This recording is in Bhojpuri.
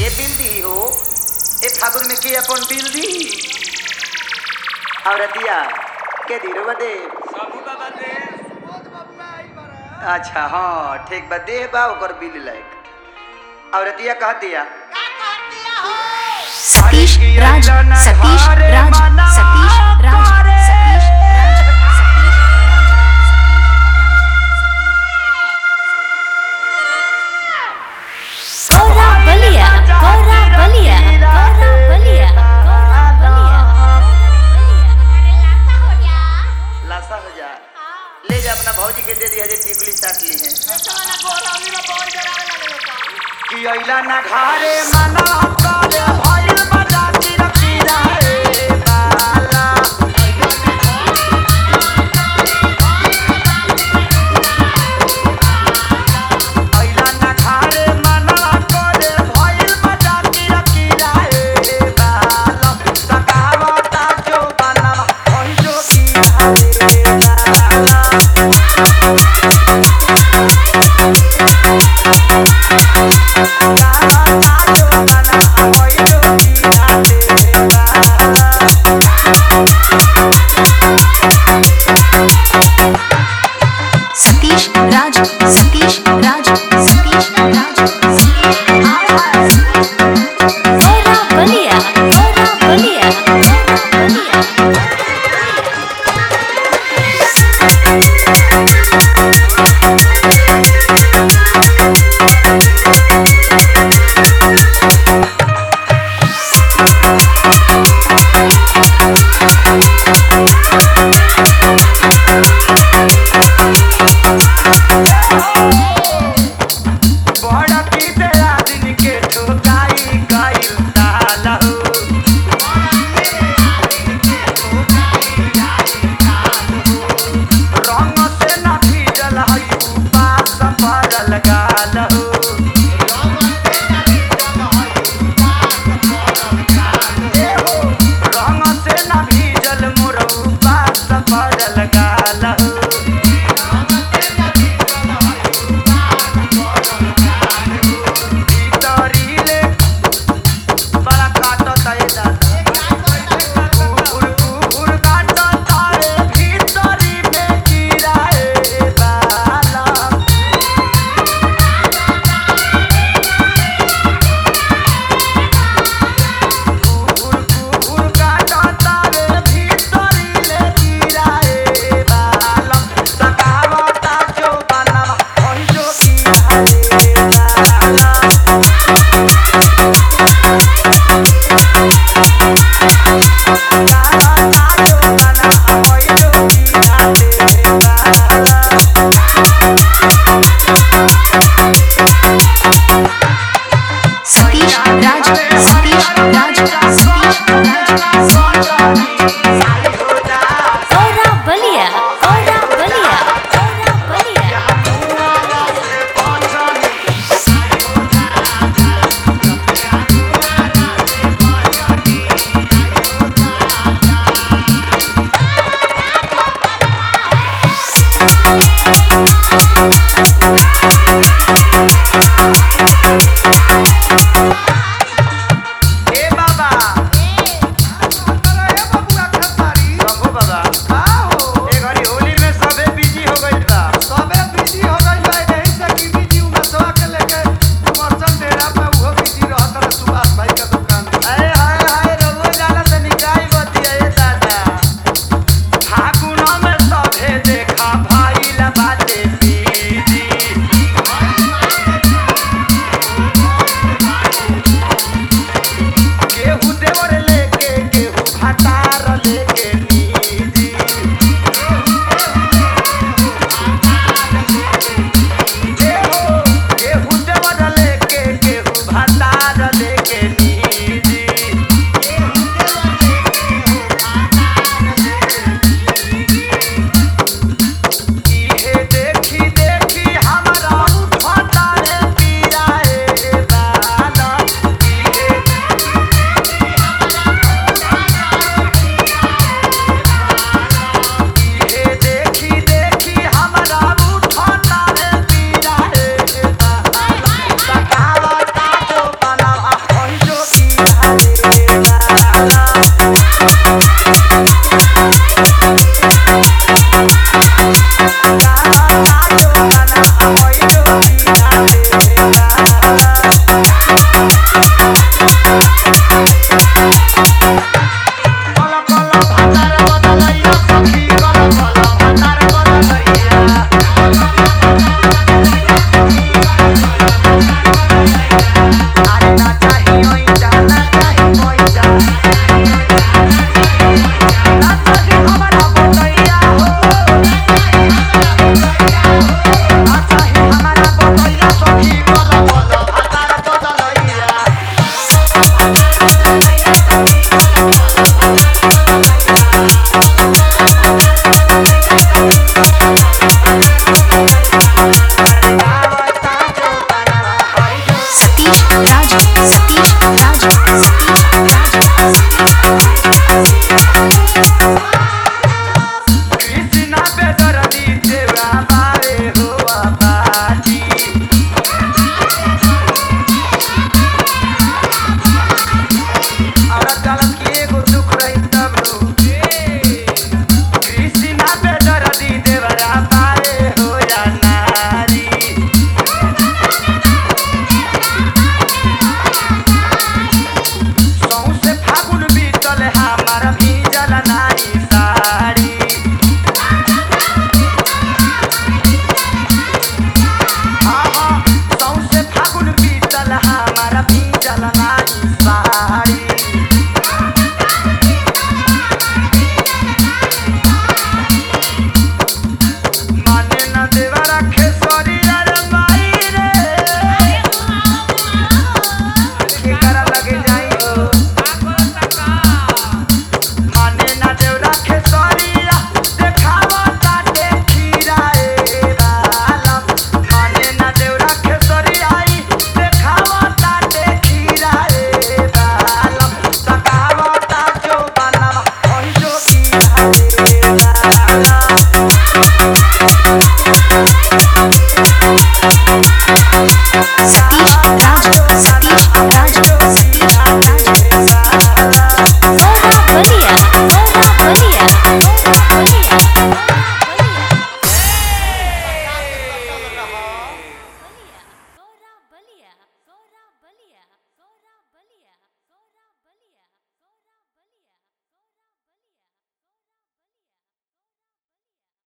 ए बिल्दी हो ए फागुन में के अपन बिल्दी औरतिया के धीरो बदे सबू बाबा दे अच्छा हाँ ठीक बा दे बा ओकर बिल लायक औरतिया कह दिया सतीश राज सतीश राज सतीश राज सतीश गौरा बलिया गौरा बलिया गौरा बलिया गौरा बलिया लाशा हो जा ले जा अपना भौजी के दे दिया जे टिकली चाट ली है कि अइला ना घारे मना करे भइल बजाती रखीला रे बाला अइला ना घारे मना करे भइल बजाती रखीला रे बाला सकावता जो बनवा ओइ जो की रे बाला सतीश राज सतीश राज सतीश राज गौरा बलिया गौरा बलिया गौरा बलिया बड़ा की तेरा दिन के ठोकाई गइल तालहु रंग से न भीजल हई उपास पड़ल गालहु रंग से न भीजल मोर उपास पड़ल गालहु भीतरीले बड़ा काटो तय दादा कुकुर कुकुर काटो तारे भीतरी में गिराए बाला कुकुर कुकुर काटो तारे भीतरी ले गिराए बाला सकावता जो बनवा ओइ जो गिराए बाला सतीश राज सतीश राज सतीश राज गौरा बलिया गौरा बलिया गौरा बलिया Thank Raja, Raja, Satish.